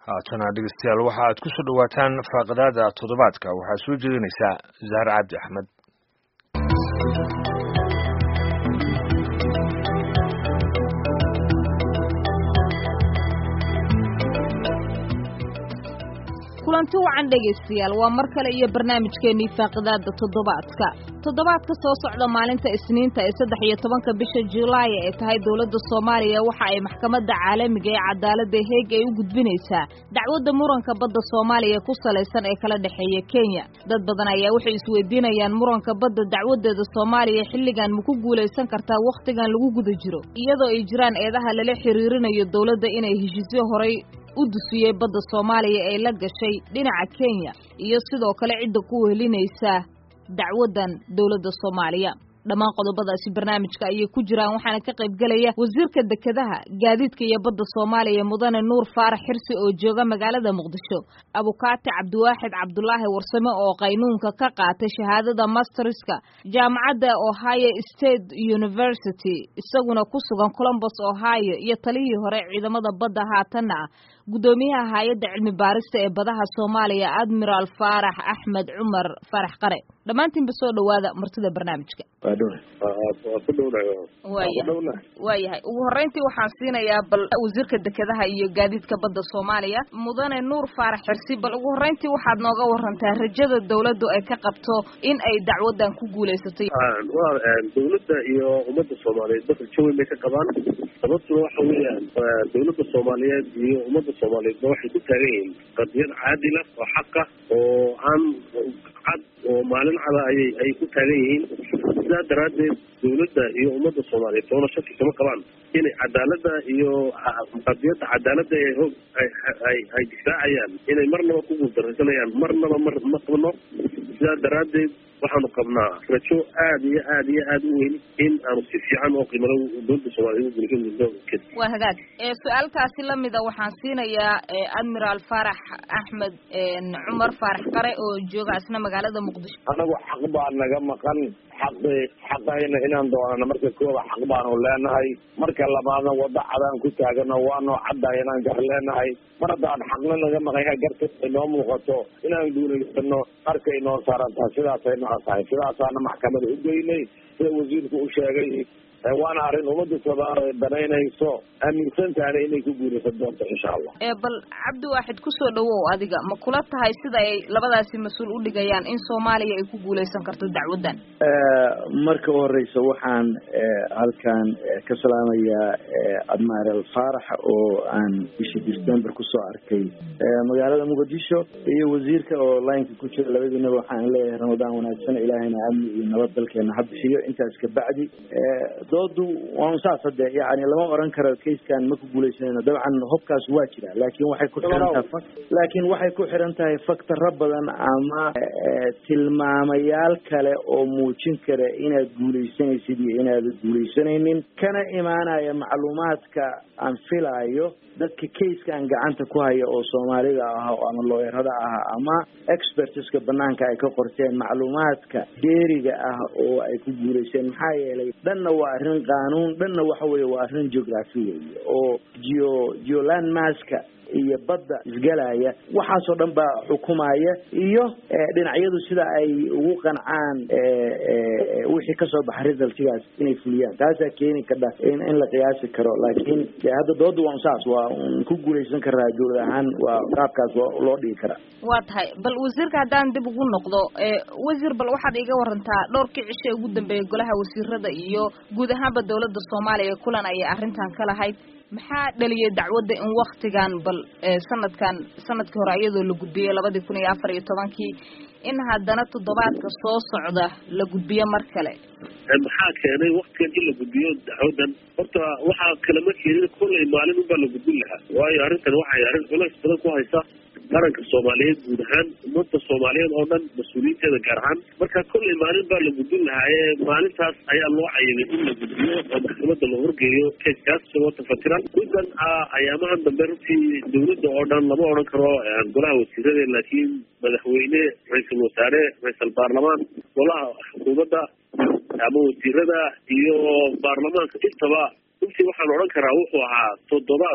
haatana dhegeystayaal waxa aad ku soo dhowaataan faaqadaada toddobaadka waxaa soo jeedinaysaa zahar cabdi axmed kulanti wacan dhegaystayaal waa mar kale iyo barnaamijkeennii faaqidaada toddobaadka toddobaadka soo socda maalinta isniinta ee saddex iyo tobanka bisha julaay ee tahay dowladda soomaaliya waxa ay maxkamadda caalamiga ee cadaaladda heeg ay u gudbinaysaa dacwadda muranka badda soomaaliya ku salaysan ee kala dhexeeya kenya dad badan ayaa waxay isweydiinayaan muranka badda dacwadeeda soomaaliya xilligan ma ku guulaysan kartaa wakhtigan lagu guda jiro iyadoo ay jiraan eedaha lala xiriirinayo dowladda inay heshiisyo horay u dusiyey badda soomaaliya ee la gashay dhinaca kenya iyo sidoo kale cidda ku wehelinaysa dacwaddan dowladda soomaaliya dhammaan qodobadaasi barnaamijka ayay ku jiraan waxaana ka qayb gelaya wasiirka dekedaha gaadiidka iyo badda soomaaliya mudane nuur faarax xirsi oo jooga magaalada muqdisho abukaati cabdiwaaxid cabdulaahi warsame oo qaynuunka ka qaatay shahaadada masterska jaamacadda ohio state university isaguna ku sugan colombos ohio iyo talihii hore ciidamada badda haatanna ah guddoomiyaha hay-adda cilmi baarista ee badaha soomaaliya admiral faarax axmed cumar faarax qare dhammaantiinba soo dhowaada martida barnaamijka waayahay ugu horreyntii waxaan siinayaa bal wasiirka dekedaha iyo gaadiidka badda soomaaliya mudane nuur faarax xirsi bal ugu horreyntii waxaad nooga warantaa rajada dawladdu ay ka qabto in ay dacwaddan ku guulaysatay dawladda iyo ummadda soomaaliyeed ba rajo weyn bay ka qabaan sababtuna waxa weeyaan dawladda soomaaliyeed iyo ummadda soomaaliyeedba waxay ku taagan yihiin qadiyad caadila oo xaqa oo aan cad oo maalin cada ayay ay ku taagan yihiin sidaa daraaddeed dawladda iyo ummadda soomaaliyeed toona shaki kama qabaan inay cadaaladda iyo qadiyadda cadaaladda ee hoog ay ay difaacayaan inay marnaba ku guuldaraysanayaan marnaba mar ma qabno sidaa daraaddeed waxaanu qabnaa rajo aad iyo aad iyo aad u weyn in aanu si fiican oo qiimalo dowladda soomaliya ugu guulaysan doonto waa hagaag su-aalkaasi lamida waxaan siinayaa admiral faarax axmed cumar faarax qare oo jooga isna magaalada muqdisho anagu xaq baa naga maqan xaqi xaqayna inaan doonano marka kooba xaq baanu leenahay marka labaadna waddo cadaan ku taagano waanoo caddahay inaan gar leenahay mar haddaan xaqna naga maqanya garta inoo muuqato inaan guulaysano qarka inoo saarantaha sidaasay noo tahay sidaasaana maxkamada u geynay sida wasiirku u sheegay waana arrin ummadda soomaaliya danaynayso aaminsantaana inay ku guulaysan doonto insha allah bal cabdiwaaxid kusoo dhawow adiga ma kula tahay sida ay labadaasi mas-uul u dhigayaan in soomaaliya ay ku guulaysan karto dacwaddan marka u horeysa waxaan halkan ka salaamayaa admiral faarax oo aan bishii december kusoo arkay magaalada muqdisho iyo wasiirka oo lineka ku jira labadiinaba waxaan leeyahay ramadaan wanaagsan ilaahayna amni iyo nabad dalkeena ha bixiyo intaas kabacdi doodu waa saas hade yani lama oran karo kayskan ma ku guuleysanayno dabcan hobkaas waa jira laakin waxay ku xiran tahay laakin waxay ku xiran tahay faktaro badan ama tilmaamayaal kale oo muujin kara inaad guuleysanaysid iyo inaadan guuleysanaynin kana imaanaya macluumaadka aan filaayo dadka kayskaan gacanta ku haya oo soomaalida ah ama looyarada ah ama expertiska banaanka ay ka qorteen macluumaadka dheeriga ah oo ay ku guulaysteen maxaa yeelay dhanna waa arrin qaanuun dhanna waxa weeye waa arrin geography weeye oo geo geoland maska iyo badda isgalaya waxaasoo dhan baa xukumaya iyo dhinacyadu sida ay ugu qancaan wixii kasoo baxa resultigaas inay fuliyaan taasaa keeni kadha in la qiyaasi karo laakiin hadda dooda waa saas waa un ku guulaysan karaa dowlad ahaan waa qaabkaas loo dhigi karaa waa tahay bal wasiirka haddaan dib ugu noqdo wasiir bal waxaad iga warantaa dhowrkii cisho ee ugu dambeeyay golaha wasiirada iyo guud ahaanba dowladda soomaaliya kulan ayay arrintan ka lahayd maxaa dhaliyay dacwadda in waktigan bal sanadkan sanadkii hore iyadoo la gudbiyey labadii kun iyo afar iyo tobankii in haddana toddobaadka soo socda la gudbiyo mar kale maxaa keenay waktigan in la gudbiyo dacwadan horta waxaa kalama keenin kollay maalin unbaa la gudbin lahaa waayo arrintan waxay arrin culays badan ku haysa qaranka soomaaliyeed guud ahaan ummadda soomaaliyeed oo dhan mas-uuliyiinteeda gaar ahaan marka kollay maalin baa la gudbin lahaa ee maalintaas ayaa loo cayimay in la gudbiyo oo maxkamadda la horgeeyo kayskaas isagoo tafatiran guddan ayaamahan dambe runtii dawladda oo dhan lama odhan karo golaha wasiirada laakiin madaxweyne ra-iisul wasaare ra-iisal baarlamaan golaha xukuumadda ama wasiirada iyo baarlamaanka intaba runtii waxaan odhan karaa wuxuu ahaa toddobaad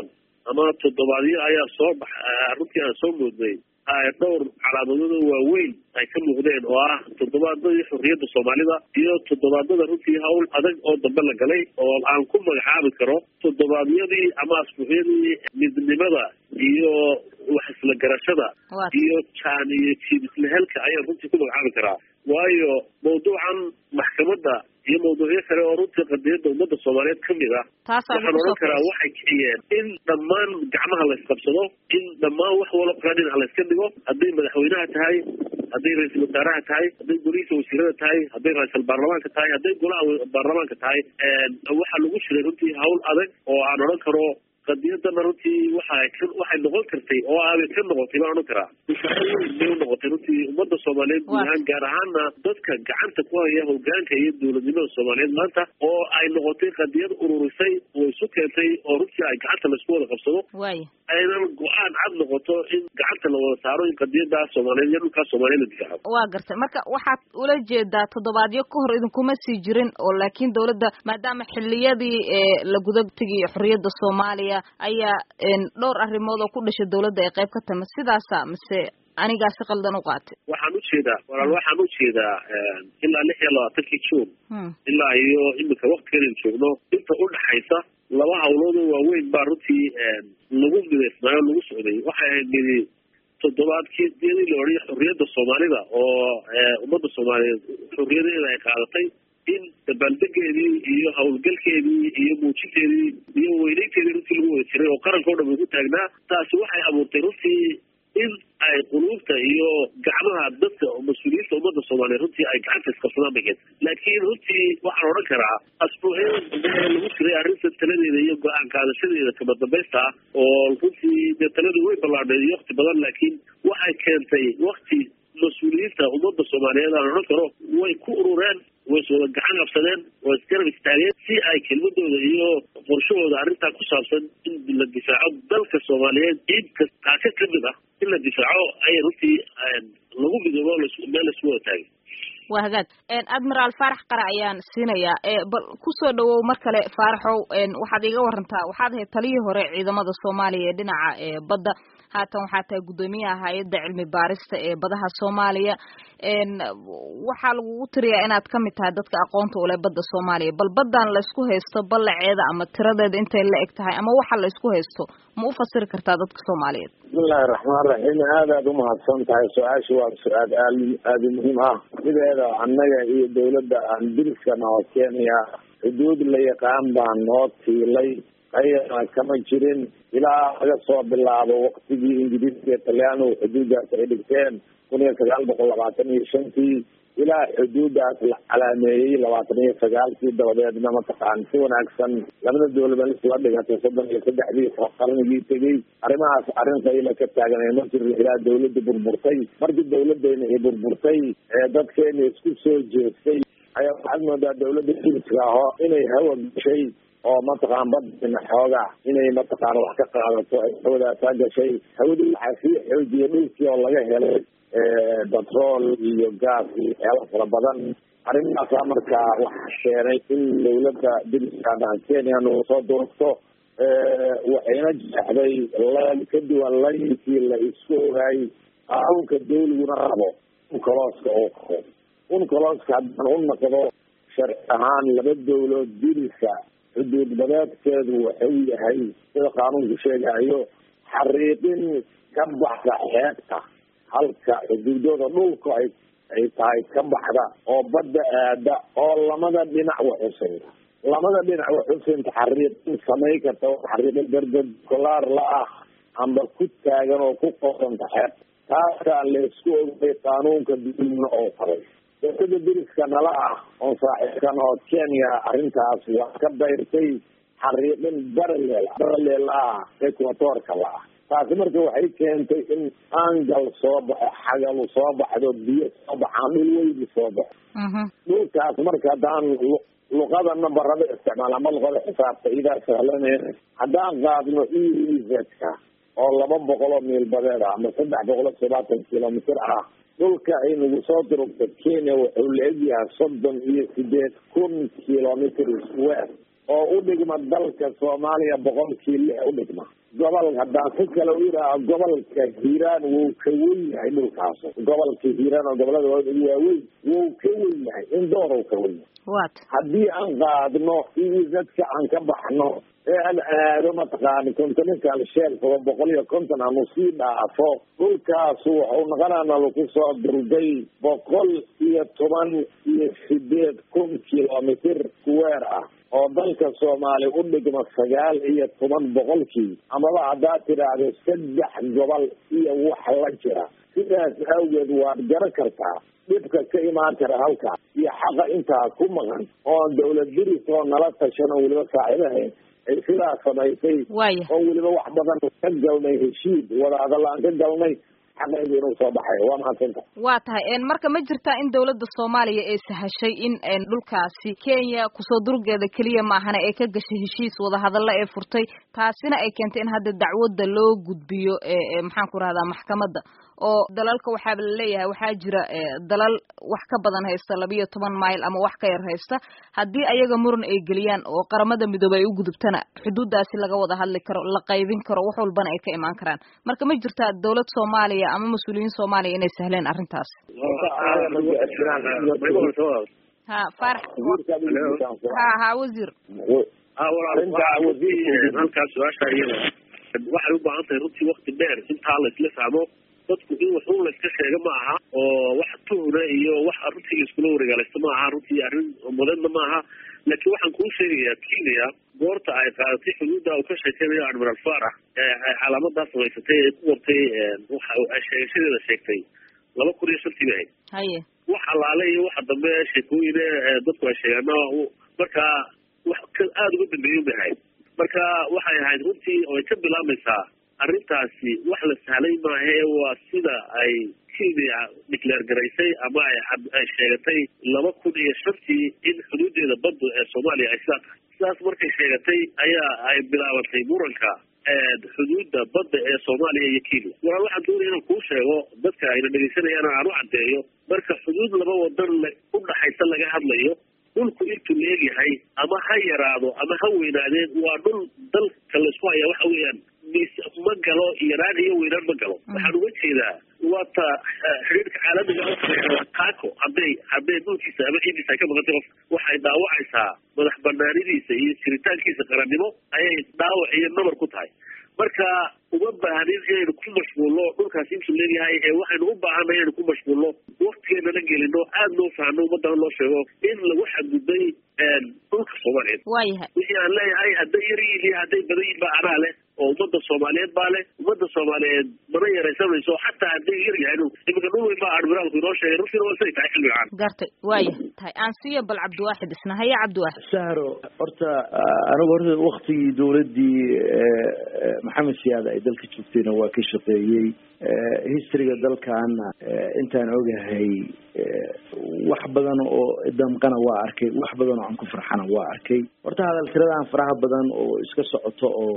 ama toddobaadyo ayaa soo bax runtii aan soo moodnay dhowr calaamadooda waaweyn ay ka muuqdeen oo ah toddobaadadii xorriyadda soomaalida iyo toddobaadada runtii hawl adag oo dambe la galay oo aan ku magacaabi karo toddobaadyadii ama asbuucyadii midnimada iyo wax isla garashada iyo jaan iyo jiib islehelka ayaan runtii ku magacaabi karaa waayo mawduucan maxkamadda iyo mawduucyo kale oo runtii qadiyadda ummadda soomaaliyeed ka mid ah waxaan odhan karaa waxay kiciyeen in dhammaan gacmaha la isqabsado in dhammaan wax walba dhinac la iska dhigo hadday madaxweynaha tahay hadday ra-iisul wasaaraha tahay hadday golihiisa wasiirada tahay hadday ra-isul baarlamaanka tahay hadday golaha baarlamaanka tahay waxaa lagu jiray runtii hawl adag oo aan odhan karo qadiyadana runtii waxay waxay noqon kartay oo aabay ka noqotay baan odhan karaa tusaale weyn bay unoqotay runtii ummadda soomaaliyeed guud ahaan gaar ahaana dadka gacanta ku haya hogaanka iyo dowladnimada soomaaliyeed maanta oo ay noqotay qadiyad ururisay oo isu keentay oo runtii ay gacanta laisku wada qabsado aynan go-aan cad noqoto in gacanta la wada saaro in qadiyada soomaaliyeed iyo dhulkaa soomaliyeed la difaaco waa gartay marka waxaad ula jeedaa toddobaadyo ka hor idinkuma sii jirin oo laakiin dawladda maadaama xiliyadii la guda tegay xorriyadda soomaaliya ayaa dhowr arrimood oo ku dhashay dawladda ay qayb ka tahay ma sidaasa mise anigaa si qaldan u qaatay waxaan ujeedaa walaal waxaan ujeedaa ilaa lix iyo labaatankii juun ilaa iyo imika waktigan joogno inta udhaxaysa laba hawlood oo waaweyn baa runtii lagu midaysnaayo lagu socday waxay ahayd midi toddobaadkii diyadii la odhaya xorriyadda soomaalida oo ummadda soomaaliyeed xorriyadeeda ay qaadatay in dabaaldegeedii iyo hawlgalkeedii iyo muujinteedii iyo weyneynteedii runtii lagu wada jiray oo qaranka o dhan ugu taagnaa taasi waxay abuurtay runtii in ay quluubta iyo gacmaha dadka mas-uuliyiinta ummadda soomaaliyeed runtii ay gacanta isqabsadaan bay keentay laakiin runtii waxaan odhan karaa asbuucyada dambe ee lagu jiray arrinta taladeeda iyo go-aan qaadashadeeda kama dambaysta ah oo runtii dee taladu way ballaadhay iyo wakti badan laakiin waxay keentay wakti mas-uuliyiinta ummadda soomaaliyeed aan odhan karo way ku urureen way is wada gacan qabsadeen way isgarab istaageen si ay kelmadooda iyo qorshahooda arrintaa ku saabsan in la difaaco dalka soomaaliyeed ciid kaaka ka mid ah in la difaaco ayay runtii lagu midoobo meel laisku wada taagay waa hagaag admiraal faarax qara ayaan siinayaa bal kusoo dhawow mar kale faaraxow waxaad iga warantaa waxaad ahayd taliyii hore ciidamada soomaaliya ee dhinaca badda haatan waxaa tahay guddoomiyaha hay-adda cilmi baarista ee badaha soomaaliya waxaa lagugu tiriyaa inaad ka mid tahay dadka aqoonta ule badda soomaaliya bal baddan laysku haysto ballaceeda ama tiradeeda intay la eg tahay ama waxa laysku haysto ma u fasiri kartaa dadka soomaaliyeed bismillahi raxmaan raxiim aad aad umahadsan tahay su-aasha waa su-aal aal aada muhiim ah sideeda annaga iyo dawladda aan diriskana oo kenya xuduud la yaqaan baan noo tiilay ayana kama jirin ilaa laga soo bilaabo waktigii ingiriiska iyo talyaanigu xuduuddaas ay dhigteen kun iyo sagaal boqol labaatan iyo shantii ilaa xuduuddaas la calaameeyey labaatan iyo sagaalkii dabadeedna mataqaan si wanaagsan labada dawlada isla dhigatay soddon iyo saddexdii qarnigii tegey arrimahaas arrin qayla ka taaganay ma jirin ilaa dawladda burburtay markii dawladdeena ay burburtay ee dadkeena isku soo jeestay ayaa waxaad moodaa dawladda jiriska aho inay hawa gashay oo mataqaan badina xooga inay mataqaan wax ka qaadato ay hawadaasaa gashay hawadii waxaa sii xoojiyay dhulkii oo laga helay batrool iyo gaas iyo waxyaala fara badan arrimahaasaa markaa waxaa keenay in dawladda diriska kenya nagu soo durugto waxayna jeexday la ka duwan layinkii la isku ogaayay qaanuunka dawliguna rabo unkalooska oo qabo unkalooska haddaan u naqdo sharci ahaan laba dawlood diriska xuduud badeedkeedu wuxuu yahay sida qaanuunku sheegayo xariiqin ka baxda xeebta halka xuduudooda dhulka ay ay tahay ka baxda oo badda aada oo lamada dhinac waxusinta lamada dhinac waxusinta xariiqin samay karta xariiqin dardardkolaar la ah amba ku taagan oo ku qosanta xeebta taasaa la isku ogay qaanuunka dulmna oo faray dawlada diriska nala ah oo saaxiibkan oo kenya arrintaas waa ka dayrtay xariiqin baraleel baraleel ah equatorka la ah taasi marka waxay keentay in angal soo baxo xagalu soo baxdo biyo soo baxaan dhul weyni soo baxo dhulkaas marka haddaan luqada nambarada isticmaal ama luqada xisaabta idaa sahlaneen haddaan qaadno ezka oo laba boqol oo miil badeed ah ama saddex boqol iyo sobaatan kilomitr ah dhulka ay nagu soo durugta kenya wuxuu la egyahay soddon iyo sideed kun kilomitr square oo u dhigma dalka soomaaliya boqolkii lix u dhigma gobol haddaan si kale u yidhaaho gobolka hiiraan wuu ka wen yahay dhulkaas gobolka hiiraan oo gobolada ugu waaweyn wuu ka wen yahay in doorow ka wen yahay wat haddii aan qaadno iyo dadka aan ka baxno ee aan aado mataqaani continental shelf oo boqol iyo konton aanu sii dhaafo dhulkaasu wuxuu noqonaana lagu soo durday boqol iyo toban iyo sideed kun kilomitr square ah oo dalka soomaaliya u dhigma sagaal iyo toban boqolkii amaba haddaad tidhaahdo saddex gobol iyo wax la jira sidaas awgeed waad garan kartaa dhibka ka imaan kara halkaas iyo xaqa intaa ku maqan oon dawlad diris oo nala tashan oo weliba saaxiibahayn ay sidaa samaysay waaya oo weliba wax badan ka galnay heshiid wada hadal aan ka galnay xaqaydu inuu soo baxayo waa mahadsanta waa tahay marka ma jirtaa in dawladda soomaaliya ay sahashay in dhulkaasi kenya kusoo durgeeda keliya maahana ay ka gashay heshiis wadahadalla ee furtay taasina ay keentay in hadda dacwadda loo gudbiyo maxaan ku rahdaa maxkamadda oo dalalka waxaaba laleeyahay waxaa jira dalal wax ka badan haysta labiyo toban mile ama wax ka yar haysta haddii ayaga muran ay geliyaan oo qaramada midoobey ay u gudubtana xuduuddaasi laga wada hadli karo la qaybin karo wax walbana ay ka imaan karaan marka ma jirtaa dawlad soomaaliya ama mas-uuliyiin soomaaliya inay sahleen arrintaas ha farax ha ha wasiir halkaas su-aasha iyada waxay u baahan tahay runtii wakti dheer intaa la isla fahmo dadku in wax un la iska sheega ma aha oo wax tuhna iyo wax runtii iskula wareegaalaysta ma aha runtii arrin mudanna ma aha laakiin waxaan kuu sheegayaa kenya goorta ay qaadatay xuduudda uu ka sheekeynayo admiral farax ee ay calaamadaa samaysatay ee ku qortay waxa ay sheegashadeeda sheegtay laba kun iyo shantii bay ahayd haye wax allaale iyo waxa dambe sheekooyine dadku ay sheegaana markaa wax ka aada uga dambeeya bay ahayd marka waxay ahayd runtii oo ay ka bilaabmaysaa arrintaasi wax la sahlay maahe waa sida ay kenya declaare garaysay ama ay ay sheegatay laba kun iyo shantii in xuduudeeda badda ee soomaaliya ay sidaa tahay sidaas markay sheegatay ayaa ay bilaabantay muranka xuduudda badda ee soomaaliya iyo kenya waraa waxaan doonaya inaan kuu sheego dadka ayna dhegeysanayaan aan u caddeeyo marka xuduud laba wadan u dhaxaysa laga hadlayo dhulku intuu la egyahay ama ha yaraado ama ha weynaadeen waa dhul dalka laisku hayaa waxa weeyaan mis ma galo yaraan iyo weynaan ma galo waxaan uga jeedaa waata xiriirka caalamiga taako hadday hadday dhulkiisa ama ciidiisa ay ka maqantay qof waxay dhaawacaysaa madax banaanidiisa iyo jiritaankiisa qarannimo ayay dhaawac iyo nabar ku tahay marka uma baahanin inaynu ku mashquulno dhulkaasi intuu leeyahay ee waxaynu u baahanay inaynu ku mashquulno waktigeenana gelino aada loo fahno ummadana loo sheego in lagu xadgudbay dhulka soomaaliyeed waayahay wixii aan leeyahay hadday yar yihiin iyo hadday badan yihiin ba anaa leh oo ummadda soomaaliyeed baa leh ummadda soomaaliyeed mana yaraysanayso xataa hadday yar yahay iminka dhul weyn baa admiraalku inoo sheegay runtiina waa siday tahay xilliga caan gartay waayahay tahay aan siiyo bal cabdiwaaxid isna haya cabdiwaaxid sahro horta anigu horta waktigii dawladdii maxamed siyaad ay dalka joogtayna waa ka shaqeeyey historyga dalkaana intaan ogahay wax badan oo damqana waa arkay wax badan oo aan ku farxana waa arkay horta hadal tiradan faraha badan oo iska socoto oo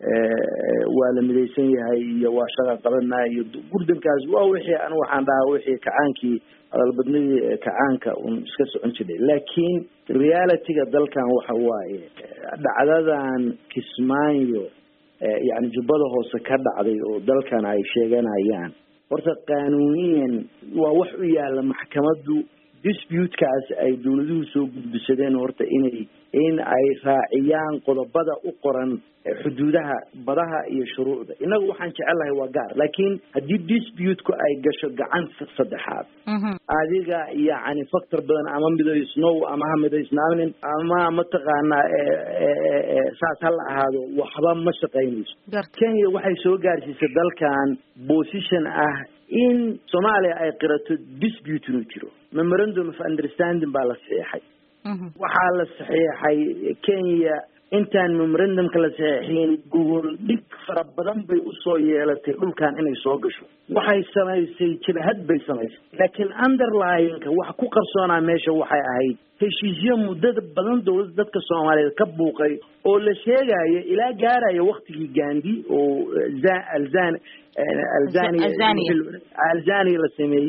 waa la midaysan yahay iyo waa shaqa qabanaa iyo gurdankaas waa wixii an waxaan dhahaa wixii kacaankii hadalbadnidii kacaanka un iska socon jiray laakiin realityga dalkan waxa waaye dhacdadan kismaayo yani jubbada hoose ka dhacday oo dalkan ay sheeganayaan horta qaanuuniyan waa wax u yaala maxkamaddu disputekaas ay dawladuhu soo gudbisadeen horta inay in ay raaciyaan qodobada u qoran xuduudaha badaha iyo shuruucda innagu waxaan jecelahay waa gaar laakiin haddii disputeku ay gasho gacan saddexaad adiga yacni factor badan ama midaysnow ama ha midaysnaanin ama mataqaanaa saas ha la ahaado waxba ma shaqaynayso kenya waxay soo gaarsiisay dalkan position ah in soomaaliya ay qirato dispute inuu jiro memorandum of understanding baa la saxiixay waxaa la saxiixay kenya intaan memorandumka la saxiixin gogol dhig fara badan bay usoo yeelatay dhulkan inay soo gasho waxay samaysay jabhad bay samaysay laakiin underlyinka wax ku qarsoonaa meesha waxay ahayd heshiisyo muddada badan dawladda dadka soomaaliyeed ka buuqay oo la sheegayo ilaa gaaraya waktigii gandi oo alzan alzania alzania la sameeyey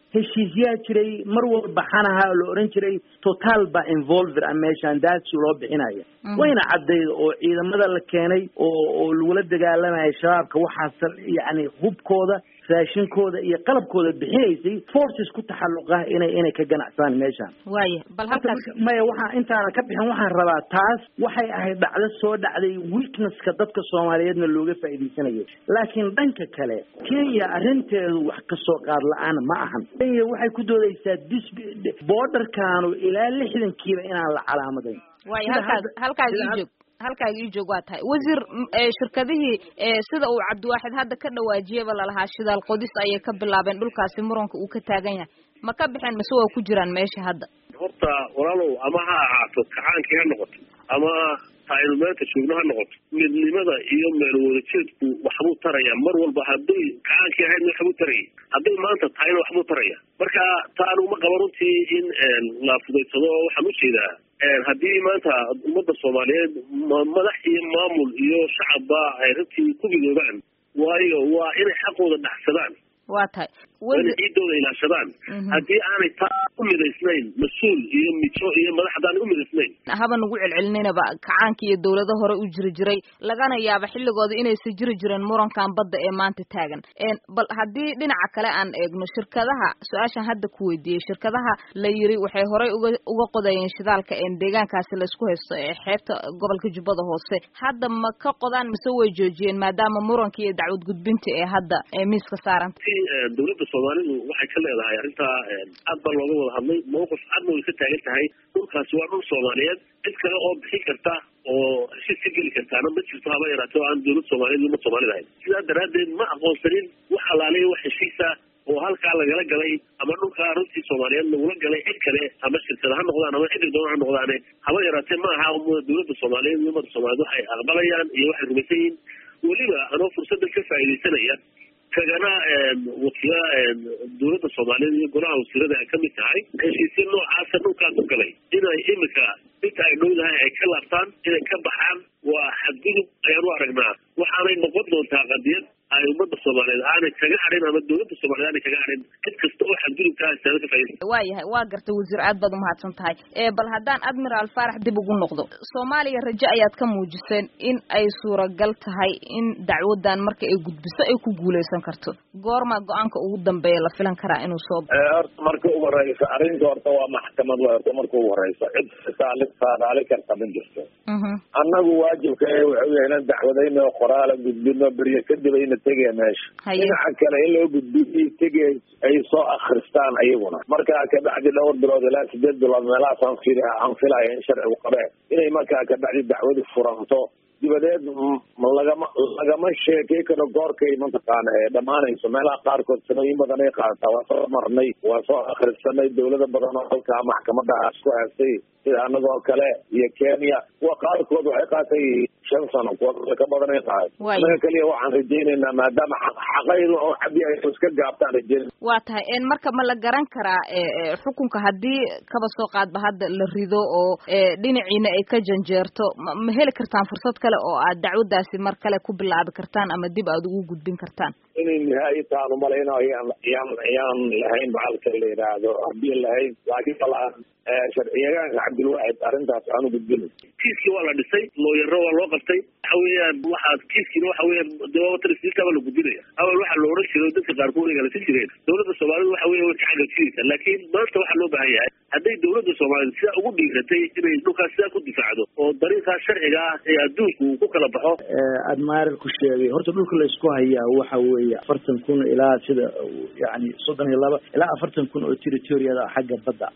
heshiisyaa jiray mar walba xanaha la oran jiray total ba involver a meeshan daadsi loo bixinaya wayna caddayd oo ciidamada la keenay oo oo lagula dagaalamaya shabaabka waxaas yacni hubkooda raashinkooda iyo qalabkooda bixinaysay forces ku taxalluqa inay inay ka ganacsaan meeshaan waaya bal halkaas maya waxaa intaana ka bixin waxaan rabaa taas waxay ahayd dhacdo soo dhacday weaknesska dadka soomaaliyeedna looga faa'iidaysanayo laakiin dhanka kale kenya arrinteedu wax kasoo qaad la-aan ma ahan kenya waxay ku doodaysaa dis borderkaanu ilaa lixdankiiba inaan la calaamadayn waaya halkaas halkaas ii joog halkaaga ii joog waa tahay wasiir shirkadihii sida uu cabdiwaaxid hadda ka dhawaajiyaba lalahaa shidaal qodis ayay ka bilaabeen dhulkaasi muranka uu ka taagan yahay ma ka baxeen mise waa ku jiraan meesha hadda horta walaalow ama ha ahaato kacaankii ha noqoto ama taaynu maanta joogno ha noqoto midnimada iyo meel wadajeedku waxbuu taraya mar walba hadday kacaankii ahaydna waxbuu taraya hadday maanta tahayna waxbuu taraya marka ta anuguma qaba runtii in la fudaysado oo waxaan ujeedaa haddii maanta ummadda soomaaliyeed madax iyo maamul iyo shacabba ay runtii ku midoobaan waayo waa inay xaqooda dhaxsadaan waa tahay waa inay ciidooda ilaashadaan haddii aanay taa u midaysnayn mas-uul iyo mijo iyo madax haddaanay u midaysnayn haba nagu celcelinayba kacaanka iyo dawlado hore u jiri jiray lagana yaaba xilligooda inaysa jiri jireen murankan badda ee maanta taagan bal haddii dhinaca kale aan eegno shirkadaha su-aashan hadda ku weydiiyey shirkadaha la yiri waxay horey uga uga qodayeen shidaalka deegaankaasi laysku haysto ee xeebta gobolka jubbada hoose hadda ma ka qodaan mise way joojiyeen maadaama muranka iyo dacwad gudbinta ee hadda ee miiska saaran dawladda soomaalidu waxay ka leedahay arrintaa aad baa looga wada hadlay mawqif cadna way ka taagan tahay dhulkaasi waa dhul soomaaliyeed cid kale oo bixin karta oo heshiis ka geli kartaana ma jirto haba yaraatee oo aan dawlad soomaaliyed iyo umad soomaalida ahayn sidaa daraaddeed ma aqoonsanin wax alaaliya wax heshiisa oo halkaa lagala galay ama dhulkaa runtii soomaaliyeed lagula galay cid kale ama shirkada ha noqdaan ama ciddi doona ha noqdaane haba yaraatee ma aha dawladda soomaaliyeed iyo ummadda soomaaliyed waxay aqbalayaan iyo waxay rumaysan yihiin weliba anoo fursaddan ka faa'iidaysanaya kagana wakiila dawladda soomaaliyeed iyo golaha wasiirada ay kamid tahay heshiisya noocaasa dhulkaa ku galay inay imika inta ay dhowdahay ay ka laabtaan inay ka baxaan waa xadgudub ayaan u aragnaa waxaanay noqon doontaa qadiyad ay ummadda soomaaliyeed aanay kaga hadhin ama dawladda soomaliyeed aanay kaga hadhin cid kasta oo xadgudubkaa istaada ka faaidaysa waa yahay waa gartay wasiir aad baad umahadsan tahay bal haddaan admiraal faarax dib ugu noqdo soomaaliya rajo ayaad ka muujiseen in ay suuragal tahay in dacwadan marka ay gudbiso ay ku guuleysan karto goorma go-aanka ugu dambeeya la filan karaa inuu soo horta marka ugu horeysa arrinta horta waa maxkamad wa horta marka ugu horeysa cid saali saadaali karta ma jirto annagu waajibka wuxuu yahay inaan dacwadayno qoraala gudbino beryo kadib ayna tegaya meesha dhinaca kale in loo gudbiyo tegay ay soo akristaan ayaguna markaa kabacdi dhowr bilood ilaa sideed bilood meelahaas aan fil aan filaya in sharcigu qabeen inay markaa kabacdi dacwadi furanto dibadeed lagama lagama sheekay karo goorkay mataqaana ee dhamaanayso meelaha qaarkood sanooyin badan ay qaadataa waa soo marnay waa soo akrisanay dawlada badan oo halkaa maxkamadaha isku haystay sida anagoo kale iyo kenya kuwa qaarkood waxay qaatay shan sano kuwa ka badan ay qaaday anaga keliya waxaan rajaynaynaa maadaama xaqaydu oo cadi ay iska gaabtaan rajayn waa tahay marka ma la garan karaa xukunka haddii kaba soo qaadba hadda la rido oo dhinaciina ay ka janjeerto ma heli kartaan fursad kale oo aad dacwadaasi mar kale ku bilaabi kartaan ama dib aad ugu gudbin kartaan inay nihaayi taanu malayno yaan yaan yaan lahayn bacalka la yidhaahdo haddii lahayn laakiin balaan sharciyagaanka cabdilwaxid arrintaas aanu gudbinay kiiskii waa la dhisay looyaro waa loo qabtay waxa weeyaan waxaad kiiskiina waxa weeyaan dewaabatarisilkaaba la gudbinaya awal waxaa la odhan jiray dadka qaarkood ay galasi jireen dawladda soomaalida waxa weya way ka xagajiraysa laakiin maanta waxaa loo baahan yahay hadday dawladda soomaaliyed sidaa ugu dhiiratay inay dhulkaas sidaa ku difaacdo oo dariiqaa sharciga ah ee adduunku uu ku kala baxo admiral ku sheegay horta dhulka laysku hayaa waxa weeye afartan kun ilaa sida yani soddon iyo laba ilaa afartan kun oo territoriada xagga badda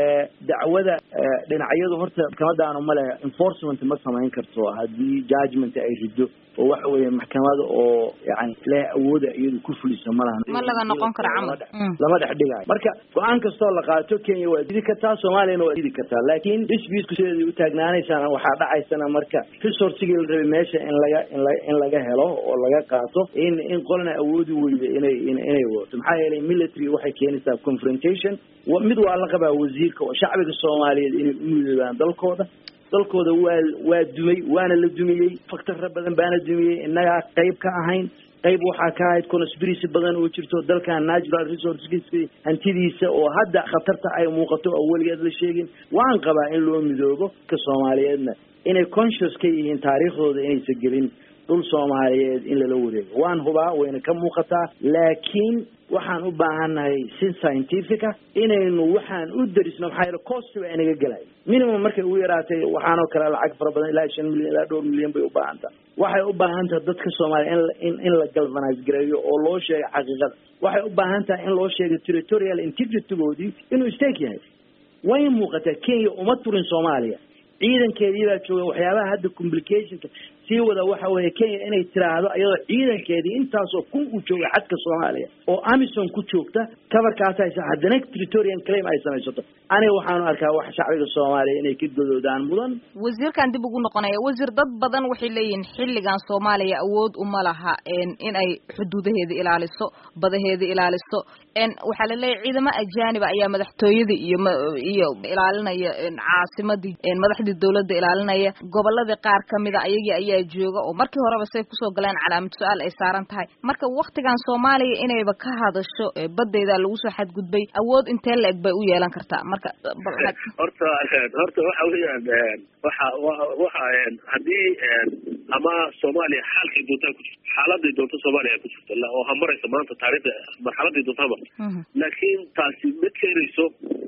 dacwada dhinacyadu horta maxkamadaanu male enforcement ma samayn karto haddii judgment ay rido oo waxa weeye maxkamada oo yani leh awooda iyadu ku fuliso malahan ma laga noqon karo camal lama dhex dhigayo marka go-aan kastoo la qaato kenya waa didi kartaa soomaaliyana waa didi kartaa laakiin disputku sideedii u taagnaanaysaan waxaa dhacaysana marka resourcigii la rabay meesha in laga in la in laga helo oo laga qaato in in qolna awoodi weyda inay inay wadato maxaa yeelay military waxay keenaysaa confrontation mid waa la qabaa wasiirka oo shacbiga soomaaliyeed inay u midoobaan dalkooda dalkooda waa waa dumay waana la dumiyey faktarra badan baana dumiyey innagaa qayb ka ahayn qayb waxaa ka ahayd conspiracy badan oo jirto dalkan natural resourcekiisa hantidiisa oo hadda khatarta ay muuqato oo weligeed la sheegin waan qabaa in loo midoobo ka soomaaliyeedna inay conscious ka yihiin taariikhdooda inaysan gelin dhul soomaaliyeed in lala wareego waan hubaa wayna ka muuqataa laakiin waxaan u baahannahay si scientifica inaynu waxaan u derisno maxaa yeele cost baa inaga gelaya minimum markay ugu yaraatay waxaanoo kale lacag fara badan ilaa shan milyan ilaa dhowr milyan bay u baahan tahay waxay u baahan tahay dadka soomaaliya in in la galvanise gareeyo oo loo sheego xaqiiqada waxay u baahan tahay in loo sheego territorial integritygoodii inuu stake yahay way muuqataa kenya uma turin soomaaliya ciidankeedii baa jooga waxyaabaha hadda complicationka sii wada waxa weeye kenya inay tiraahdo iyadoo ciidankeedii intaasoo kun uu jooga xadka soomaaliya oo amison ku joogta coverkaas haysa haddana territorial claim ay samaysato aniga waxaanu arkaa wax shacbiga soomaaliya inay ka godoodaan mudan wasiirkan dib ugu noqonaya wasiir dad badan waxay leeyihiin xilligan soomaaliya awood uma laha in ay xuduudaheeda ilaaliso badaheeda ilaaliso waxaa la leeyahy ciidamo ajaaniba ayaa madaxtooyadii iyo iyo ilaalinaya caasimadii madaxdii dawladda ilaalinaya goboladii qaar kamida ayagii ayaa jooga oo markii horeba say kusoo galeen calaamad su-aal ay saaran tahay marka waktigan soomaaliya inayba ka hadasho badeyda lagu soo xadgudbay awood intee la eg bay u yeelan kartaa marka horta horta waxa weeyaan waxa waxa haddii ama soomaaliya xaalkay doontaa ku jirto xaaladay doonto soomaaliya ku jirto oo ha marayso maanta taariikhda marxaladay doonto ha marto laakiin taasi ma keenayso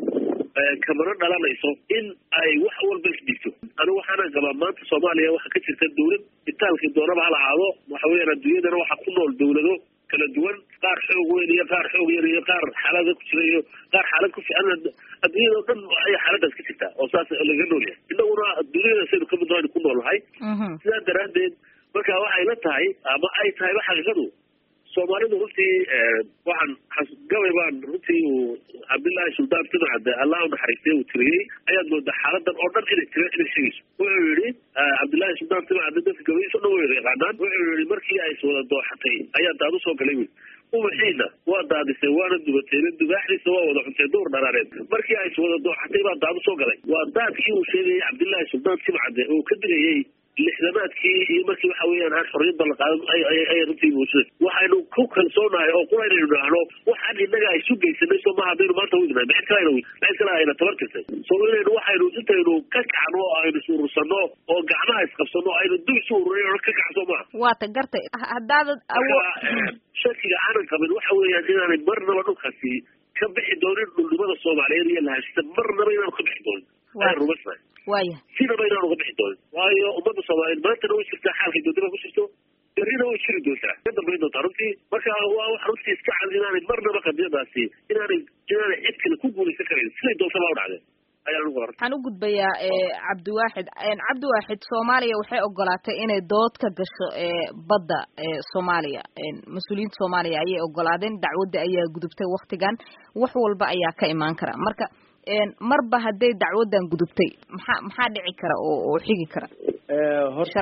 kamana dhalanayso in ay wax walba isdhigto anigu waxaana qabaa maanta soomaaliya waxaa ka jirta dawlad itaalkii doonaba hala ahaado waxa weeyaan adduunyadana waxaa ku nool dawlado kala duwan qaar xoog weyn iyo qaar xoog yar iyo qaar xaalada ku jira iyo qaar xaalad ku fiican adduunyada o dhan ayay xaaladaas ka jirtaa oo saas laga nool yahay innaguna duniyada saynu kamid noonu ku nool nahay sidaa daraaddeed marka waxay la tahay ama ay tahayba xaqiiqadu soomaalidu runtii waxaan gabay baan runtii uu cabdillaahi suldaan timcadde allah u naxariistay uu tiriyey ayaad moodaa xaaladan oo dhan inay tira inay sheegayso wuxuu yihi cabdillahi suldaan timcadde dadka gabaydiis o dhan way yaqaanaan wuxuu yihi markii ay iswada dooxatay ayaa daad usoo galay wey ubaxiina waa daadisay waana dubatay dugaaxdiisa waa wada cuntay duur dharaareed markii ay iswada dooxatay baa daad usoo galay waa daadkii uu sheegayay cabdillahi suldaan timcadde oo ka digayay lixdamaadkii iyo markii waxa weeyaan aan xorriyadda la qaadan ay runtii muujisay waxaynu ku kalsoonahay oo qura inaynu idhaahno waxaan innaga ay isu geysanay soo maha haddaynu maanta wignahay mid kale ayna mid kale ayna tabartirtay soo inaynu waxaynu intaynu ka kacno oo aynu is urursano oo gacmaha isqabsano aynu dub isu ururay oo ka kacso maha waata gartay haddaadad shakiga aanan qabin waxa weeyaan inaanay marnaba dhulkaasi ka bixi doonin dhulnimada soomaaliyeed iyo lahashita marnaba inaanu ka bixi doonin ayaan rumaysnahay waya sinaba inaan uga bixi doonin waayo ummadda soomaaliyeed maantana way jirtaa xaalkay doontada ku jirto berrina way jiri doontaa ka dambayn doontaa runtii marka waa wax runtii iska cad inaanay marnaba qadiyadaasi inaanay inaanay cid kale ku guulaysan karayn siday doontaba u dhacdeen ayaan ugu horta waxaan u gudbayaa cabdiwaaxid cabdiwaaxid soomaaliya waxay ogolaatay inay dood ka gasho badda soomaaliya mas-uuliyiinta soomaaliya ayay ogolaadeen dacwadda ayaa gudubtay waktigan wax walba ayaa ka imaan kara marka marba hadday dacwaddan gudubtay maxaa maxaa dhici kara oo oo xigi kara horta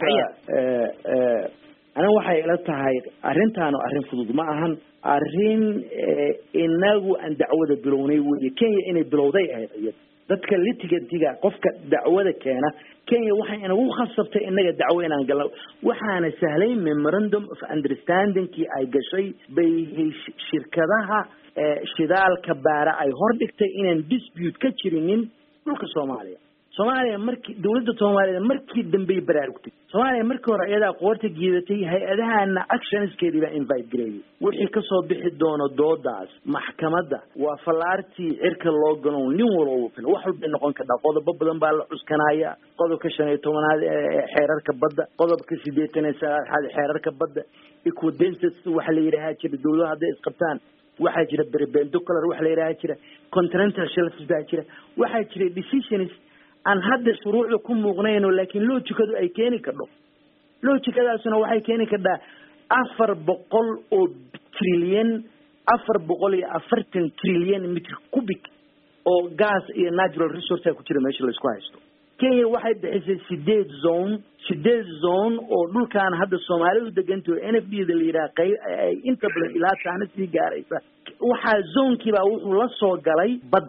aniga waxay ila tahay arrintaanu arrin fudud ma ahan arrin inagu aan dacwada bilownay wey kenya inay bilowday ahayd iyada dadka litigantiga qofka dacwada keena kenya waxay inagu khasabtay inaga dacwo inaan galno waxaana sahlay memorandum of understandingkii ay gashay bay shirkadaha shidaalka baara ay hordhigtay inaan dispute ka jirinin dhulka soomaaliya soomaaliya markii dawladda soomaaliyeed markii dambey baraarugtay soomaaliya markii hore iyadaa qoorta giidatay hay-adahana actionskeedii baa invite gareeyay wixii kasoo bixi doono doodaas maxkamadda waa fallaartii cirka loo gano nin walba wax walbay noqon kartaa qodobo badan baa la cuskanaya qodobka shan iyo tobanaad ee xeerarka badda qodobka sideetan iyo sagaalaad xeerarka badda equidensas waxa la yidhaahaa jira dawladaha hadday isqabtaan waxaa jira berbendocular waxa la yidhaha jira continental shelfs baa jira waxaa jira decisions aan hadda shuruucda ku muuqnayno laakiin loojikadu ay keeni kardho loojikadaasuna waxay keeni kardhaa afar boqol oo trilyan afar boqol iyo afartan trilyan mitr cubic oo gas iyo natural resourcea ku jira meesha laisku haysto kenya waxay bixisay sideed zone sideed zone oo dhulkaan hadda soomaalidu degantaho n f d da la yidhaha qay inta badan ilaa taana sii gaaraysa waxaa zonekiibaa wuxuu la soo galay badda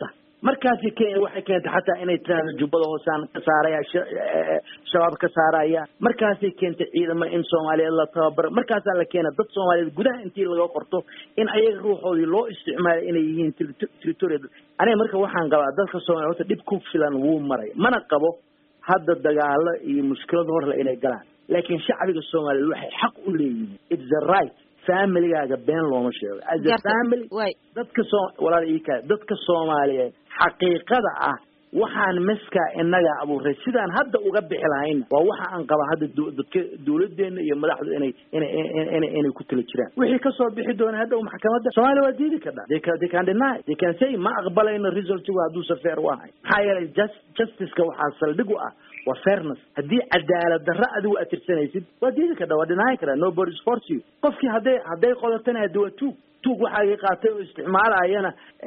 markaasi kenya waxay keentay xataa inay tiraahdo jubbada hoosaan ka saaraya shabaab ka saaraya markaasay keentay ciidamo in soomaaliyeed la tababaro markaasaa la keena dad soomaaliyeed gudaha intii laga qorto in ayaga ruuxoodii loo isticmaalay inay yihiin territorial aniga marka waxaan qabaa dadka soomaliya horta dhib ku filan wuu maray mana qabo hadda dagaalo iyo mushkilada horle inay galaan laakiin shacbiga soomaaliyeed waxay xaq u leeyihiin it's the right familigaaga been looma sheego as a family dadka soo walaal ika dadka soomaaliyeed xaqiiqada ah waxaan maskaa inaga abuuray sidaan hadda uga bixi lahayna waa waxa aan qaba hadda dadka dawladeena iyo madaxdu inay ina inay ku tala jiraan wixii kasoo bixi doona hadda maxkamadda soomaaliya waa diidi kadha they can they can deny they can say ma aqbalayno resultigu hadduusa fair u ahay maxaa yeelay just justiceka waxaa saldhig u ah waa fairness haddii cadaalad darro adigu aad tirsanaysid waa diidi kadha waa dhinaayi karaa nobody force you qofkii hadday hadday qodatana haddi waa tuug tuug waxaagii qaatay oo isticmaalayana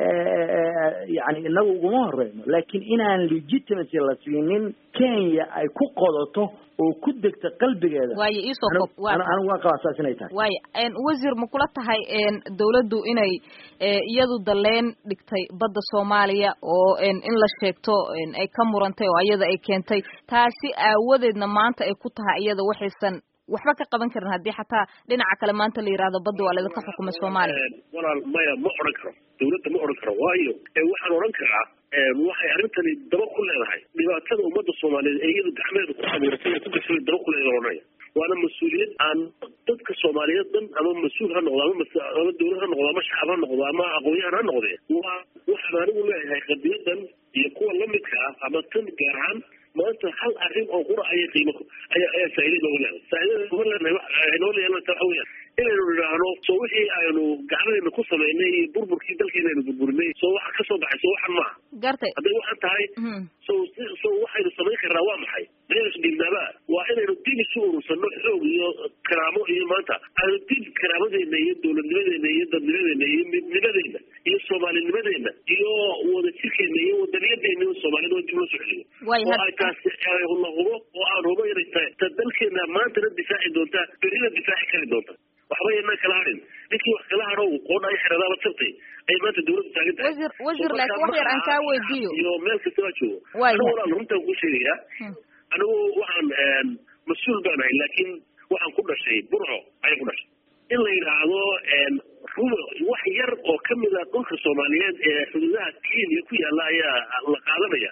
yani inaga uguma horeyno laakiin inaan legitimacy la siinin kenya ay ku qodato oo ku degta qalbigeeda waayo iisoo kob anigu waa qabaa saas inay tahay waayo wasiir ma kula tahay dawladdu inay iyadu daleen dhigtay badda soomaaliya oo in la sheegto ay ka murantay oo iyada ay keentay taasi aawadeedna maanta ay ku tahay iyada waxaysan waxba ka qaban karin haddii xataa dhinaca kale maanta la yidhahdo badda waa laydinka xukumay soomaaliya walaal maya ma odhan karo dawladda ma odhan karo waayo waxaan odhan karaa waxay arrintani daba ku leedahay dhibaatada ummadda soomaaliyeed ee iyadu gacmeeda ku abuuratay ee ku gashay daba ku leedahay odhanaya waana mas-uuliyad aan dadka soomaaliyeed dhan ama mas-uul ha noqdo ama ama dawlad ha noqdo ama shacab ha noqdo ama aqoon-yahan ha noqdee waa waxaan anigu leeyahay qadiyadan iyo kuwa lamidka ah ama tan gaar ahaan maanta hal arrin oo qura ayay qiimo ayaa ayaa faa'iida nooga leedahay faa'iidada nooga leenahay noola yeelanta waxa weeyaan inaynu nidhaahno soo wixii aynu gacmadeena ku samaynay iyo burburkii dalkeena aynu burburinay soo waxa ka soo baxay soo waxan maaha gartay hadday waxan tahay so so waxaynu samayn karnaa waa maxay maynas dhiibnaaba waa inaynu dib isu urursano xoog iyo karaamo iyo maanta aynu dib karaamadeenna iyo dowladnimadeena iyo dadnimadeena iyo midnimadeena iyo soomaalinimadeena iyo wadajirkeena iyo wadaniyadeena iyo soomaalida dib loo soo celiyo oo ay taasi la hubo oo aan hubo inay tahay ta dalkeena maantana difaaci doontaa berina difaaci kari doonta waxba yanaan kala harin ninkii wax kala hadhow qoodha ay xeradaaba jabtay ay maanta dawladda taagan tahay wasiir wasiir laakiin wax yar aan kaa weydiiyo iyo meel kastaba joogo anigu walaal runtaan kuu sheegayaa anigu waxaan mas-uul baan ahay laakiin waxaan ku dhashay burco ayaan ku dhashay in la yidhaahdo rumo wax yar oo kamid a dhulka soomaaliyeed ee xuduudaha kenya ku yaalla ayaa la qaadanaya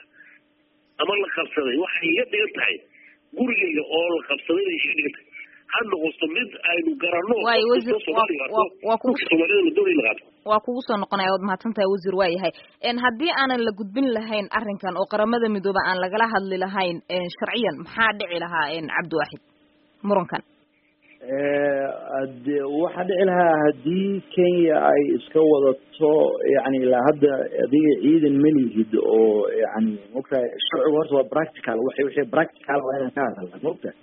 ama la qabsaday waxay iga dhigan tahay gurigeyga oo la qabsaday bay iga dhigan tahay ha noqoto mid aynu garanno waayo wasiir waa kugu soomaalida la doonay la qaato waa kugu soo noqonaya waad mahadsan tahay wasiir waa yahay haddii aanan la gudbin lahayn arrinkan oo qaramada midoobe aan lagala hadli lahayn sharciyan maxaa dhici lahaa cabdiwaaxid murankan de waxaa dhici lahaa haddii kenya ay iska wadato yani ilaa hadda adiga ciidan melihid oo yani maogtahay sharcigu horta waa practical wa wixii practical waa inaan ka hadalna maogtahay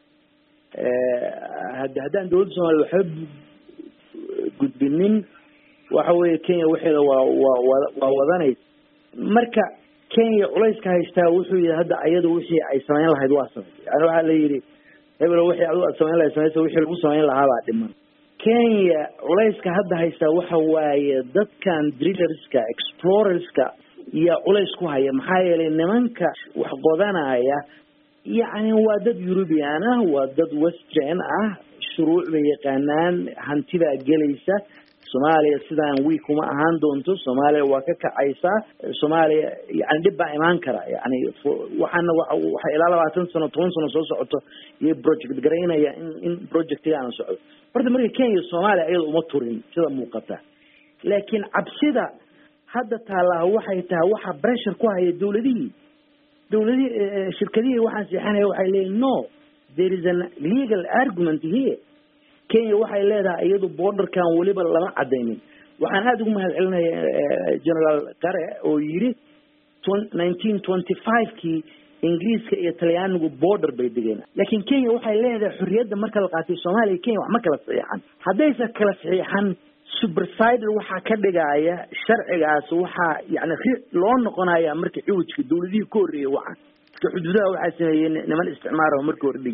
hada haddaan dawladda soomaliya waxba gudbinin waxa weeye kenya waxeeda waa waa waa wadanaysa marka kenya culayska haystaa wuxuu yihi hadda ayadu wixii ay samayn lahayd waa samaysay yani waxaa la yidhi hebelo wixii adigu aad samayn lahayd samaysa wixii lagu samayn lahaabaa dhiman kenya culayska hadda haystaa waxa waaye dadkan drillerska explorerska iyo culays ku haya maxaa yeelay nimanka wax qodanaya yacni waa dad eurubian ah waa dad western ah shuruuc bay yaqaanaan hantibaa gelaysa soomaaliya sidaan wiik uma ahaan doonto soomaaliya waa ka kacaysaa soomaaliya yani dhib baa imaan kara yani waxaana waxay ilaa labaatan sano toban sano soo socoto iyo project garaynaya in in projectigaana socdo horta marka kenya soomaaliya iyada uma turin sida muuqata laakiin cabsida hadda taallaa waxay tahay waxa pressure ku haya dawladihii dawladihii shirkadihii waxaan seexanaya waxay leeyihin no there is an legal argument here kenya waxay leedahay iyadu borderkan weliba lama cadaynin waxaan aada ugu mahad celinaya generaal qare oo yidhi nineteen twenty five kii ingiriiska iyo talyaanigu border bay degeen laakiin kenya waxay leedahay xorriyadda marka la qaatay soomaaliya kenya wax ma kala saxiixan haddaysa kala saxiixan supersider waxaa ka dhigaya sharcigaas waxaa yani loo noqonaya marka ciwijka dawladihii ka horreeyay waxaan iska xuduudaha waxaa sameeyey niman isticmaara markii hore dhigi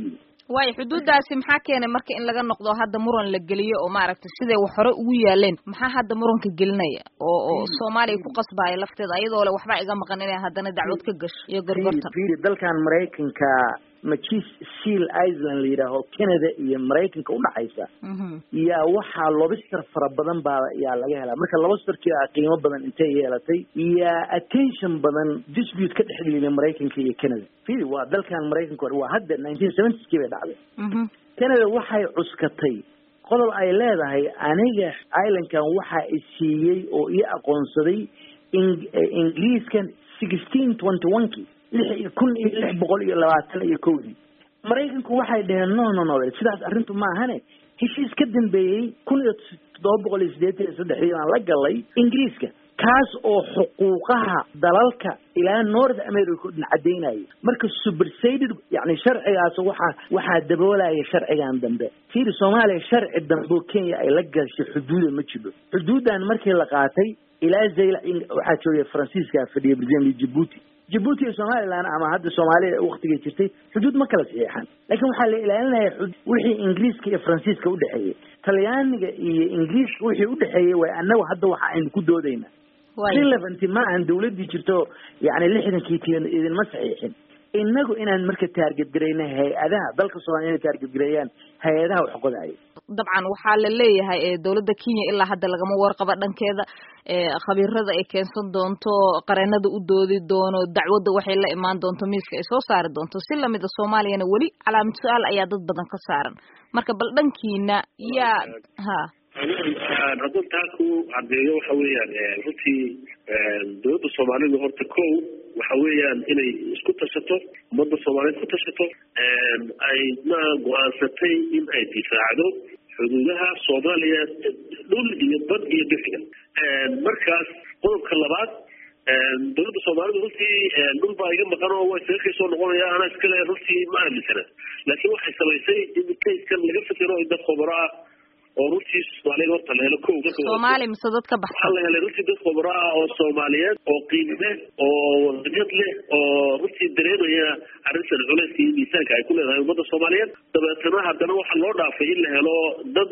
waayo xuduuddaasi maxaa keenay marka in laga noqdo hadda muran la geliyo oo maaragtay siday wax hore ugu yaaleen maxaa hadda muranka gelinaya oo oo soomaaliya ku qasbaya lafteeda ayadoo le waxba iga maqan inay haddana dacwad ka gasho iyo gorgortan fiiri dalkan maraykanka machis seal island la yidhaaho canada iyo maraykanka udhaxaysa yaa waxaa lobster fara badan baa yaa laga helaa marka lobsterkii a qiimo badan intay yeelatay yaa attention badan dispute ka dhex gelina maraykanka iyo canada firi waa dalkan maraykanka waa hadda nineteen seventyskii bay dhacday canada waxay cuskatay qodob ay leedahay aniga islandkan waxa i siiyey oo ii aqoonsaday ingiriiskan sixteen twenty one kii lix kun iyo lix boqol iyo labaatan iyo kowdii maraykanku waxay dhaheen no no no sidaas arrintu ma ahane heshiis ka dambeeyey kun iyo toddoba boqol iyo siddeetan iyo saddexdii aan la galay ingiriiska kaas oo xuquuqaha dalalka ilaa north america dhan caddaynaya marka supersaded yani sharcigaas waxaa waxaa daboolaya sharcigan dambe fiiri soomaaliya sharci dambe oo kenya ay la gashay xuduuda ma jiro xuduuddan markii la qaatay ilaa zayla waxaa joogay faransiiska fadhiya president jibuuti jibuuti iyo somaliland ama hadda soomaaliya waktigay jirtay xuduud ma kala saxiixan laakiin waxaa la ilaalinaya wixii ingiriiska iyo faransiiska udhexeeyey talyaaniga iyo ingiriiska wixii udhexeeyey way annagu hadda waxa aynu ku doodayna relevanty ma ahan dawladdii jirto yani lixdankii ti idinma saxiixin inagu inaan marka taarget garayna hay-adaha dalka soomaliya inay taarget gareeyaan hay-adaha wax qodaya dabcan waxaa la leeyahay dawladda kenya ilaa hadda lagama warqaba dhankeeda khabiirada ay keensan doonto qareenada u doodi doono dacwadda waxay la imaan doonto miiska ay soo saari doonto si lamida soomaaliyana weli calaamad su-aal ayaa dad badan ka saaran marka bal dhankiina yaa ha haddaan taa ku caddeeyo waxa weeyaan runtii dawladda soomaalidu horta ko waxa weeyaan inay isku tashato ummadda soomaaliyeed ku tashato ay ma go-aansatay in ay difaacdo xuduudaha soomaaliya dhul iyo bad iyo bixiga markaas qodobka labaad dawladda soomaalidu runtii dhul baa iga maqan oo waa isaga kay soo noqonaya ana iskale runtii ma aaminsana laakiin waxay samaysay in kayskan laga fikiro in dad khubaro ah oo runtii soomaaliyeed horta la helo ko soomaali mise dad ka baxsan waxaa la helay runtii dad khubaro ah oo soomaaliyeed oo qiimo leh oo wadanyad leh oo runtii dareemaya arrintan culayska iyo miisaanka ay ku leedahay ummadda soomaaliyeed dabeetana haddana waxaa loo dhaafay in la helo dad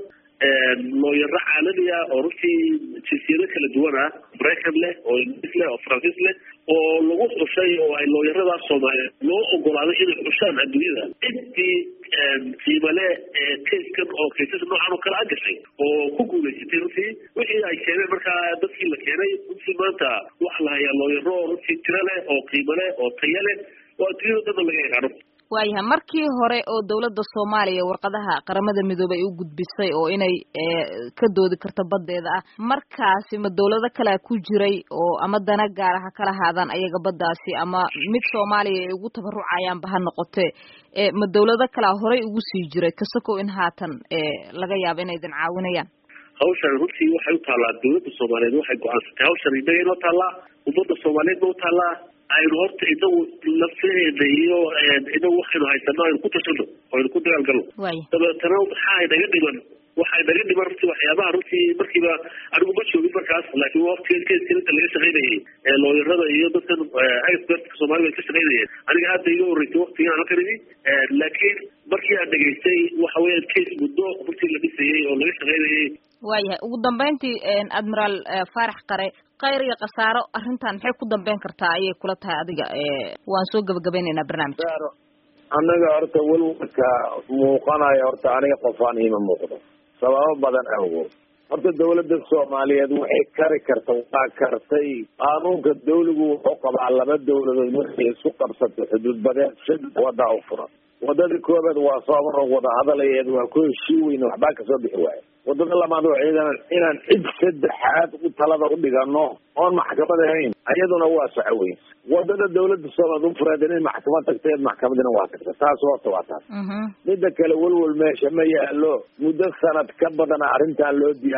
looyaro caalami ah oo runtii jinsiyado kala duwan ah maraykan leh oo ingiriis leh oo faransiis leh oo lagu xushay oo ay looyaradaas soomaaliyeed loo ogolaaday inay xushaan adduunyada intii qiimale kayskan oo kaysas noocan oo kale a gashay oo ku guulaysatay runtii wixii ay keeneen markaa dadkii la keenay runtii maanta waxa la hayaa looyaro oo runtii tiro leh oo qiimo leh oo tayo leh oo adduunyada dhanna laga yaqaano waayahay markii hore oo dawladda soomaaliya warqadaha qaramada midoobey ay u gudbisay oo inay ka doodi karto baddeeda ah markaasi ma dawlado kalea ku jiray oo ama dana gaara ha kala haadaan ayaga baddaasi ama mid soomaaliya ay ugu tabarucayaanba ha noqotee ma dawlado kalea horey ugu sii jiray kasakow in haatan laga yaabo inay idin caawinayaan hawshan runtii waxay u taallaa dawladda soomaaliyeed waxay go-aansatay hawshan innaga inoo taallaa ummadda soomaaliyeedna u taallaa aynu horta inagu lafteeda iyo inagu waxaynu haysano aynu ku tashano oo aynu ku dagaalgalno dabeetana waxaa inaga dhiman waxaa inaga dhiman runtii waxyaabaha runtii markiiba anigu ma joogin markaas laakiin waqtiga kayskan inta laga shaqaynayay looyarada iyo dadkan expertka soomaalida ay ka shaqaynayeen aniga aad bay iga horreysay waqtigaan halkan imi laakiin markii aan dhegaystay waxa weeyaan case muddo runtii la dhisayay oo laga shaqaynayay waayahay ugu dambeyntii admiraal faarax qare khayr iyo khasaaro arrintan maxay ku dambeyn kartaa ayay kula tahay adiga waan soo gabagabaynaynaa barnaamijka anaga horta welwalka muuqanaya horta aniga qofaan iima muuqdo sababo badan awgood horta dawladda soomaaliyeed waxay kari karta waa kartay qaanuunka dawligu wuxuu qabaa laba dawladood markay isku qabsatay xuduud badeed saddex wada u furan wadadii koobaad waa soomaro wada hadalayeed waa ku heshii weyne waxbaa kasoo bixi waaya wadada labaad waa ciidan inaan cid saddexaad u talada u dhigano oon maxkamad ahayn iyaduna waa soco weyn wadada dawladda soomaaliya u fureed inay maxkamad tagteed maxkamadina waa tagta taas horta waa taas mida kale welwel meesha ma yaalo muddo sanad ka badana arrintan loo diyaar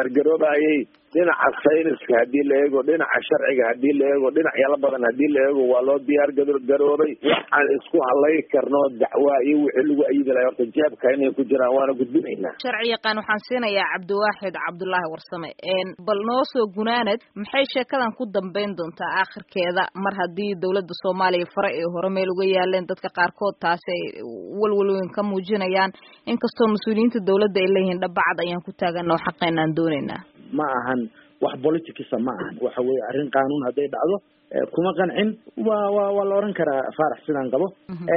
garoobayay dhinaca sayniska haddii la eego dhinaca sharciga haddii la eego dhinac yala badan haddii la eego waa loo diyaar garoobay waxaan isku halay karno dacwaa iyo wixii lagu ayidi lahay horta jeebka inay ku jiraan waana gudbinaynaa sharci yaqaan waxaan siinayaa cabdiwaaxid cabdullaahi warsame bal noo soo gunaanad maxay sheekadan ku dambeyn doontaa aakhirkeeda mar haddii dowladda soomaaliya fare ay hore meel uga yaaleen dadka qaarkood taasi ay walwalweyn ka muujinayaan inkastoo mas-uuliyiinta dowladda ay leeyihiin dhabacad ayaan ku taagana oo xaqeynaan doonaynaa ma ahan wax politicsa ma ahan waxa weye arrin qaanuun hadday dhacdo kuma qancin wa wa waa la oran karaa faarax sidaan qabo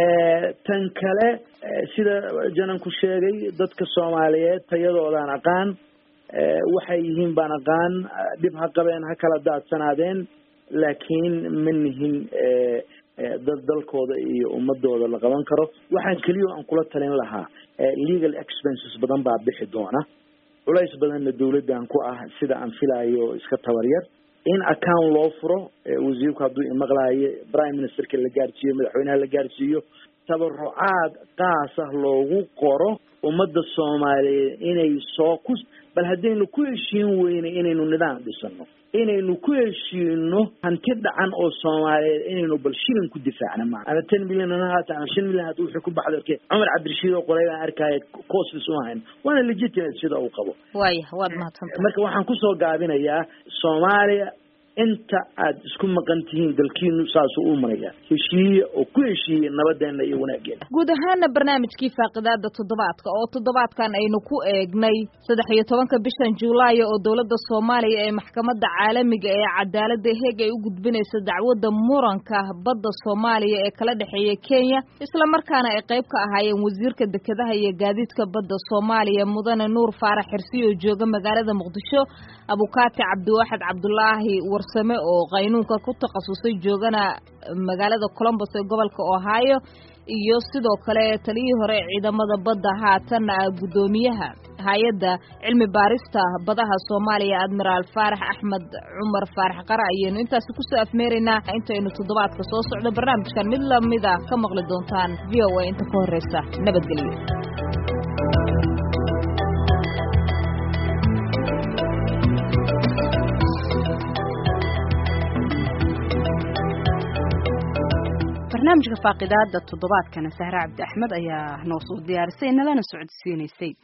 tan kale sida jananku sheegay dadka soomaaliyeed tayadoodaan aqaan waxay yihiin baan aqaan dhib ha qabeen ha kala daadsanaadeen laakiin ma nihin dad dalkooda iyo ummadooda la qaban karo waxaan keliya aan kula talin lahaa legal expenses badan baa bixi doona culays badanna dawladdan ku ah sida aan filaayo iska tabaryar in account loo furo wasiirku hadduu imaqlaayo prime ministerka la gaarsiiyo madaxweynaha la gaarsiiyo tabarucaad qaas ah loogu qoro ummadda soomaaliyeed inay soo ku bal haddaynu ku heshiin weyne inaynu nidaam dhisano inaynu ku heshiino hanti dhacan oo soomaaliyeed inaynu bal shilin ku difaacna maa ama ten milyan ana haata ama shan milyan hada wixii ku baxda arkay cumar cabdirashiid oo qoray baan arkaya costis uma hayn waana legitimate sida uu qabo waaya waad mahadsanta marka waxaan kusoo gaabinayaa soomaaliya inta aad isku maqan tihiin dalkiinu saasuu u maraya heshiiye oo ku heshiiye nabadeena iyo wanaageena guud ahaana barnaamijkii faaqidaada toddobaadka oo toddobaadkan aynu ku eegnay saddex iyo tobanka bishan juulaayo oo dowladda soomaaliya ee maxkamadda caalamiga ee cadaaladda heeg ay u gudbinaysa dacwadda muranka badda soomaaliya ee kala dhexeeya kenya islamarkaana ay qayb ka ahaayeen wasiirka dekedaha iyo gaadiidka badda soomaaliya mudane nuur faarax xirsi oo jooga magaalada muqdisho abukaati cabdiwaaxid cabdulaahi warsame oo qaynuunka ku takhasusay joogana magaalada colombos ee gobolka ohio iyo sidoo kale taliyihii hore ee ciidamada badda haatanna ah guddoomiyaha hay-adda cilmi baarista badaha soomaaliya admiraal faarax axmed cumar faarax qara ayaynu intaasi kusoo afmeeraynaa intaynu toddobaadka soo socdo barnaamijkan mid lamida ka maqli doontaan v o a inta ka horeysa nabadgelyo barnaamijka faaqidaada toddobaadkana sahre cabdi axmed ayaa noo soo diyaarisay nalana socodsiinaysay